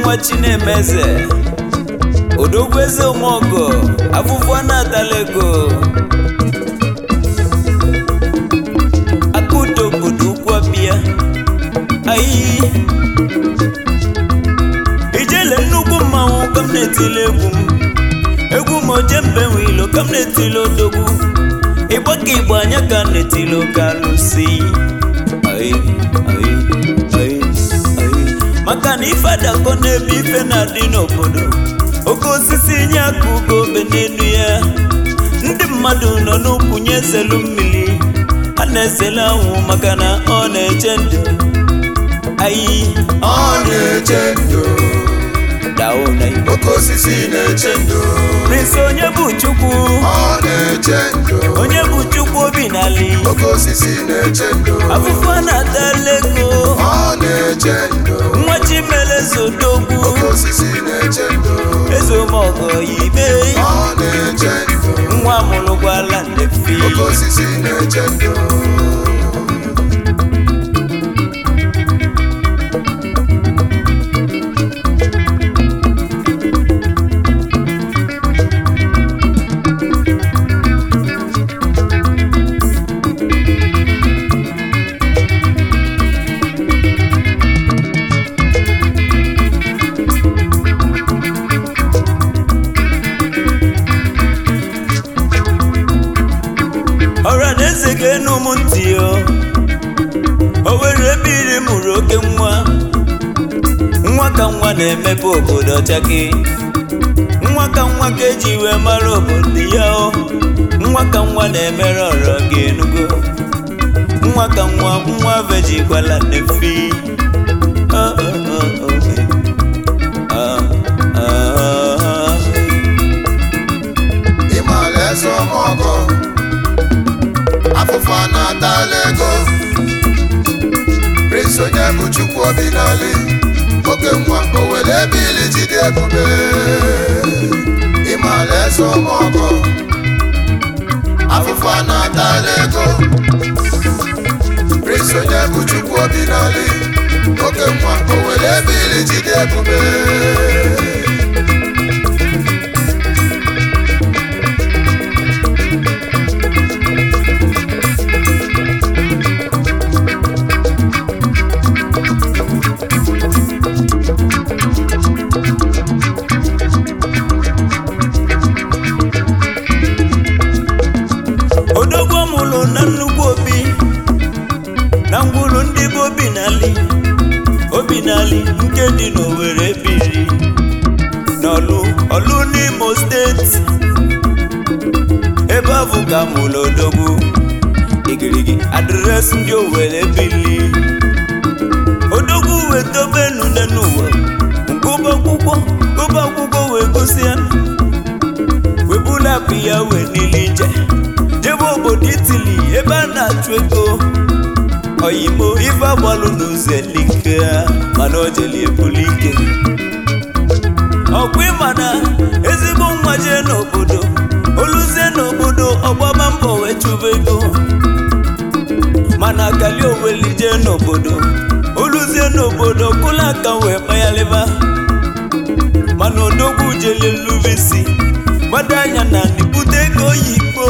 nwa chinemeze odogwu eze ụmụọgọ afụfụ na-atala ego akụdo obodo ukwu abịa ayi ijele nnukwu mmanwụ ka m na-etili egwu m egwu m oje mbe nwe ilo ka m na-etili odogwu ịgba ka igbo anya ka m na-etili oke alụsị ayi ayi ayi ayi maka na ife adakọ n'ebe ife na-adị n'obodo oke osisi nye aka ugo obe n'elu ya ndị mmadụ nọ n'ukwu nye selu mmiri a na-esele anwụ maka na ọ na-eche ndụ ayi ọ na-eche ndụ dao na igbo oke osisi na-eche ndụ prince onye bụ chukwu ọ na-eche ndụ onye bụ chukwu obi n'ali oke osisi na-eche ndụ afụfụ na-atala ego ọ na-eche ndụ nwa chimelezodogwu oke osisi na-eche ndụ ezomọgọ ibe ọ na-eche ndụ nwa mụrụkwala nnefi oke osisi na-eche ndụ ọra na eze ga-enu m ntị o o were ebe iri mụrụ oke nwa nwa ka nwa na-emepe obodo ọchake nwa ka nwa ka eji wee mara obodo ya o nwa ka nwa na-emere ọrọ ga-enugo nwa ka nwa nwa vejikwala nefi Ah, ah, ah, ah, eh. Ah, ah, ah. ịmala eze ọmọgọ afụfụ a na-atala ego prince onye bụ chukwu obi n'ali oke nwa o were ebe ili jide ebube ịmala eze ọmọgọ afụfụ a na-atala ego prince onye bụ chukwu obi n'ali oke nwa o were ebe ili jide ebube odogwu ọmụlụ na nnukwu obi na ngwụlụ ndị bụ obi n'ali obi n'ali nke dị n'owere biri n'ọlụ ọlụ n'imo steeti ebe ahụ ka mụlụ odogwu igirigi adreesị ndị owere bili odogwu wee dobenu n'ụwa ngụba akwụkwọ gụba akwụkwọ wee gosi ya webulapụ ya wee n'ili ije jebe obodo itili ebe a na-achụ ego oyimo ife agbalụ n'ụzọ elike mana o jeli ebuli ike ọkwa ịma na ezigbo nwa jee n'obodo oluzie n'obodo ọgbaba mbọ wee chụba ego mana kali oweli jee n'obodo oluzie n'obodo kụla aka wee kpayalịba mana odogwu jeli lubisi gbado anya na ndịbute ego oyibo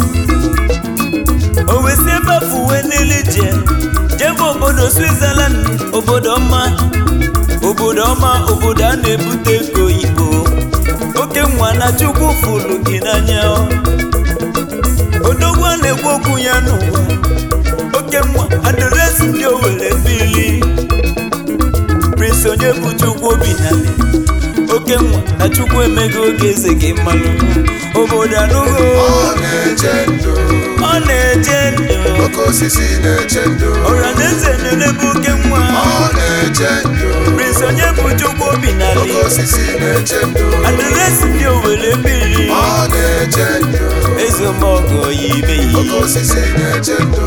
o wesi ebe afọ uwe niile je jebe obodo switzerland obodo ọma obodo ọma obodo a na-ebute ego oyibo oke nwa na chukwu fụlụ gị n'anya odogwu a na-ekwu okwu ya n'ụwa oke nwa adreesị ndị owere bili prince onye bụ chukwu obi nale oke nwa na chukwu emego oge eze gị mmalụ obodo anụgo ọ na-eche ndụ ọ na-eje ndụ oke osisi na-eche ndụ ọra na eze na-enebe oke nwa ọ na-eche ndụ prince onye bụ chukwu obi oke nale osisi na-eche ndụ adreesị ndị owere bili ọ na-eche ndụ ezemọgọ ya ibe oke yi osisi na-eche ndụ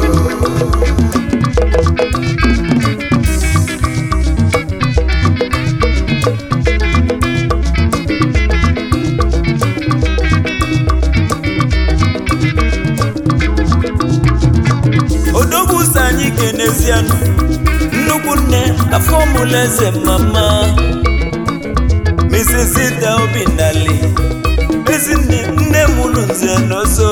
odogwu so anyị kenezianụ nnukwu nne afọ mụlụ eze mama misisita obinali ezinne nne mụrụ nze n'ọzọ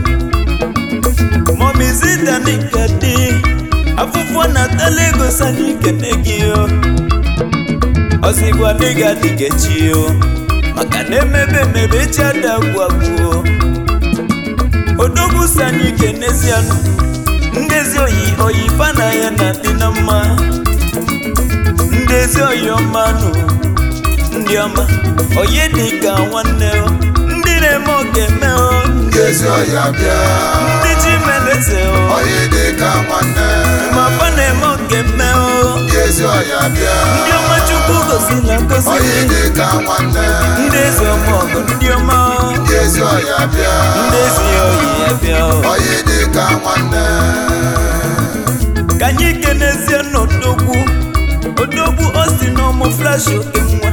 mọmizita n'ikadi afụfụ na-atala ego sani kene gị o ọzịgwa dịga dịgechi o maka na emebe emebe echi adagwu agwụ odogwu sani kenezianụ ndezi oyi oyi fana ya na dị na mma ndezi oyi ọmanụ ndị ọma oyi dị ka nwanne o ndị na-eme ọga-eme o ndị ezi ọhịa bịa ndị ji meleze o ọyị dị ka nwanne ma fa na-eme ọga-eme o ndị ezi ọhịa bịa ndị ọma chukwu gosi na ngosi ọyị dị ka nwanne ndị ezi ọma ọgụ ndị ọma o ndị ezi ọhịa bịa ndị ezi oyi ya bịa o ọyị dị ka nwanne ka anyị kenezie n'odogwu odogwu osi n'ọmụ flash oke nwa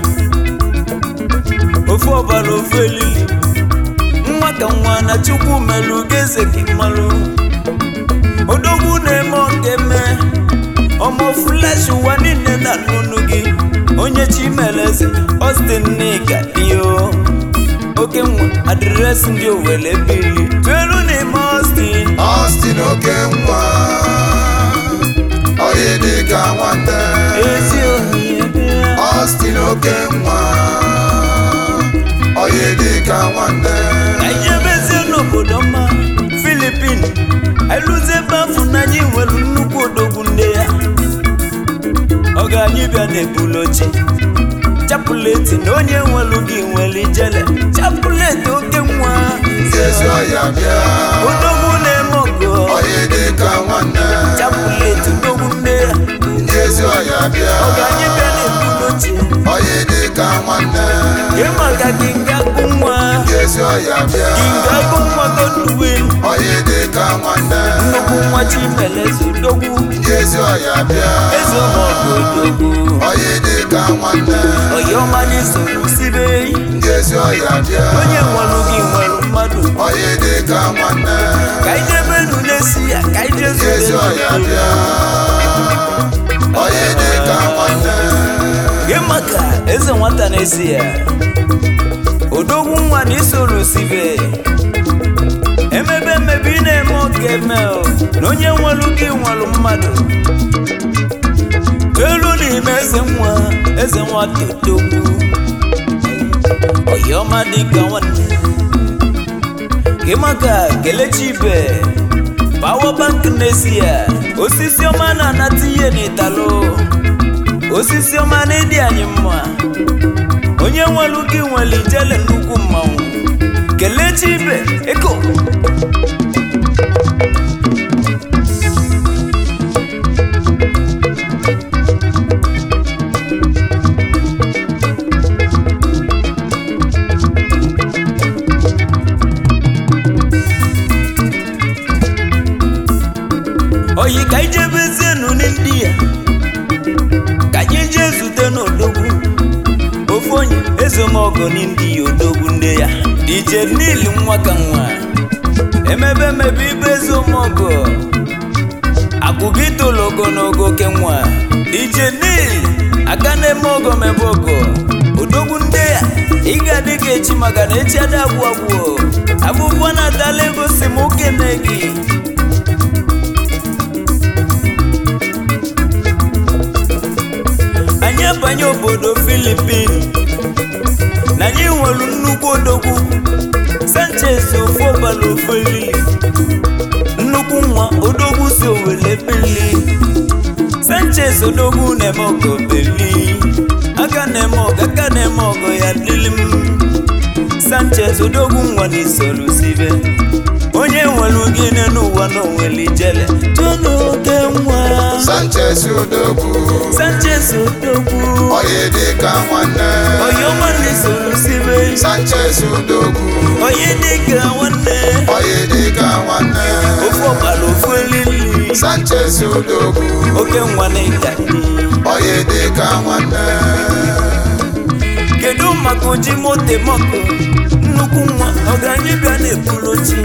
ofu ọbara ofu elili nwa ka nwa na chukwu melụ ga-eze gị mmalụ odogwu na-eme ọga-eme ọmụ flash ụwa niile na n'onu gị onye chimeleze ostin nika dio oke nwa adịresị ndị owele bili tuelu n'ime ostin Austin oke nwa ọyị dị ka nwanne ezi ohi bịa Austin oke nwa ọyị dị ka nwanne ka anyị ebezie n'obodo mma filipin eluzie ebe afọ na anyị nwere nnukwu odogwu nne ya ọ ga anyị bịa n'ebulu oche chapụleti na onye nwelu gị nwere ijele chapụleti oke nwa ndị ezi ọhịa bịa odogwu na-eme ọgọ ọyị dị ka nwanne chapụleti odogwu nne ya ndị ezi ọhịa bịa ọ ga anyị bịa n'ebulu oche ọyị dị ka nwanne gị maka gị nga bụ nwa ndị ezi ọhịa bịa gị nga bụ nwa godwin ọyị dị ka nwanne nnukwu nwa chimeleze odogwu ndị ezi ọhịa bịa eze ụmụọgụ odogwu ọyị dị ka nwanne ọyọma n'isoro sibe ndị ezi ọhịa bịa onye nwere gị nwere mmadụ ọyị dị ka nwanne ka ije benu na-esi ya ka ije ndị ezi zute ọhịa bịa ọyị dị ka nwanne gị maka eze nwata na-esi ya odogwu nwa na isoro sibe emebe emebe ị na-eme ọga eme o, na onye nwere gị nwere mmadụ elu n'ime eze nwa eze nwa totogwu ọyọma dịka nwanne gị maka kelechi ibe pawa bank na-esi ya osisi ọma na-anata ihe n'ịtalụ osisi ọma na ịdị anyị mma onye nwelu gị nwere ijele nnukwu mmanwụ kelechi ibe eko oyi ka ije bezienu ndị ya ka anyị jee zute n'odogwu ofu onye ezomọgọ ndị ya odogwu nne ya dj nil nwa ka nwa emebe emebe ibe ezomọgọ akwụgị tolo ogologo oke nwa dj nil aka na-eme ọgọ mebe ọgọ odogwu nne ya ị ga-adị ka echi maka na echi ada agwụ agwụ abụbọ na-atala ego si m okene gị anyị abanye obodo filipin na anyị nwere nnukwu odogwu sanchez ofu ọbara ofu elili nnukwu nwa odogwu si owele bili sanchez odogwu na-eme ọgọ beli aka na-eme ọgọ aka na-eme ọgọ ya dịlị m sanchez odogwu nwa na isoro sibe onye nwere gịnị n'ụwa na onwere ijele tụọ oke nwa Sanchez Odogwu sanchez odogwu ọyị dị ka nwanne ọyọma na isoro sibe Sanchez Odogwu onye dịka nwanne ọyị dị ka nwanne ofu ọgbara ofu elili Sanchez Odogwu oke nwa na ịgadi ọyị dị ka nwanne kedu maka oji moto mọkụ nnukwu nwa ọgaranya bịa na-ebulu ochi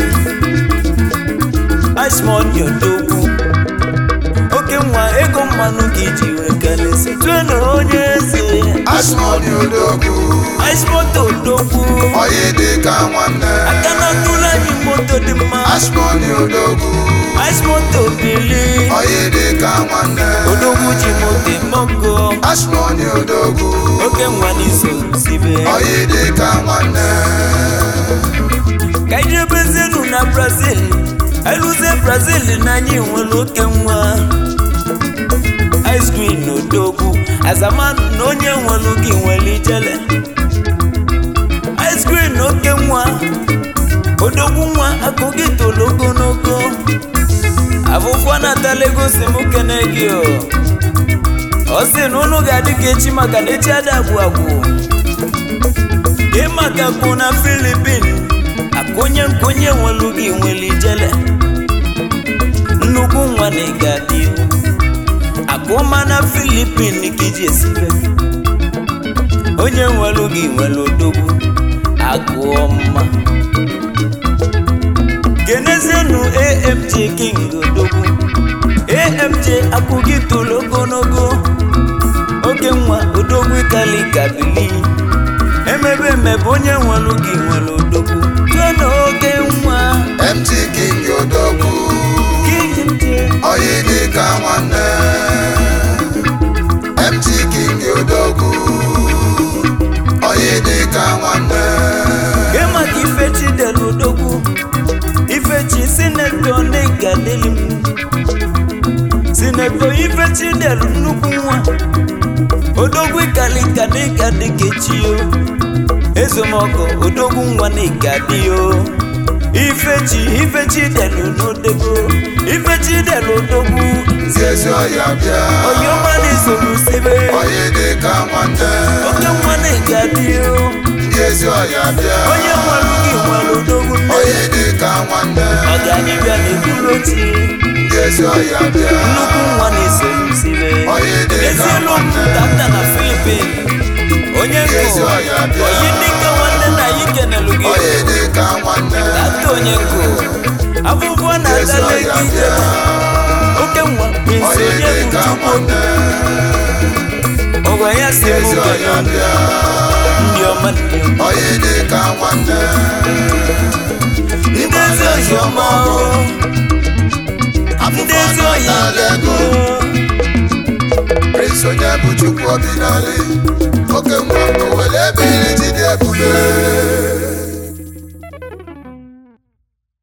ashmod odogwu oke nwa ego mmanụ ka iji wee kalesi tue na onye eze asmoni odogwu ice moto odogwu oyi dịka nwanne aka na tụrụ anyị moto dị mma asmoni odogwu ice moto bili oyi dịka nwanne odogwu ji moto mọgo asmoni odogwu oke nwa n'iso sibe oyi dịka nwanne ka anyị jebezienu na brazil eluzie brazil na anyị nwere oke nwa ice cream na odogwu azamanụ na onye nwere gị nwere ijele ice cream na oke nwa odogwu nwa akụ gị tolo ogologo afụfụ natala ego si m kene gị o ọ sị na unu ga-adị ka echi maka na echi ada agwụ agwụ ị maka kwụ na filipin akụnye nkonye nwelu gị nwere ijele nnukwu nwa na ịgadị akụma na filipin ka iji esibe onye nwelu gị nwere odogwu agụọ mma genezienu amj king odogwu amj akụ gị tolo ogologo oke nwa odogwu kali kabili emebe emebe onye nwelu gị nwere odogwu tụọ na oke nwa mt king odogwu king oyi dịka nwanne mt king odogwu oyi dịka nwanne gị maka ifechi del odogwu ifechi sinetọ n'ịgadịlị m sinetọ ifechi del nnukwu nwa odogwu kalika n'ịgadị kechio ezomọkọ odogwu nwa n'ịgadị o ifechi ifechi del n'odego ifechi del odogwu ndị ezi ọya bịa oyoma n'izolusibe oyi dịka nwanne oke nwa n'ịgadị o ndị ezi ọya bịa onye nwere gị nwere odogwu nne oyi dịka nwanne ọganiga na-eburu ochie ndị ezi ọya bịa nnukwu nwa na-esolusibe Onye dị ka ezielu nwanne. tata na filipin onye Ezi nkụ ọya bịa. oyi dịka nwanne na anyị kenelu gị oyi dịka nwanne tata onye nkụ afụfụ ezi na-agala ọya gị bịa ije oke nwa prinsi oyi onye bụ dịka chukwu nwanne ọgwa ya si ezi mụ ọya kenelu bịa ndị ọma ndị ọma. oyi dịka nwanne ndị ezi oyi ọma o. ndị ezi oyi Afụfụ ego Prince onye bụ Chukwu obi n'ala oke nwa o were ebe iri ji dị ebube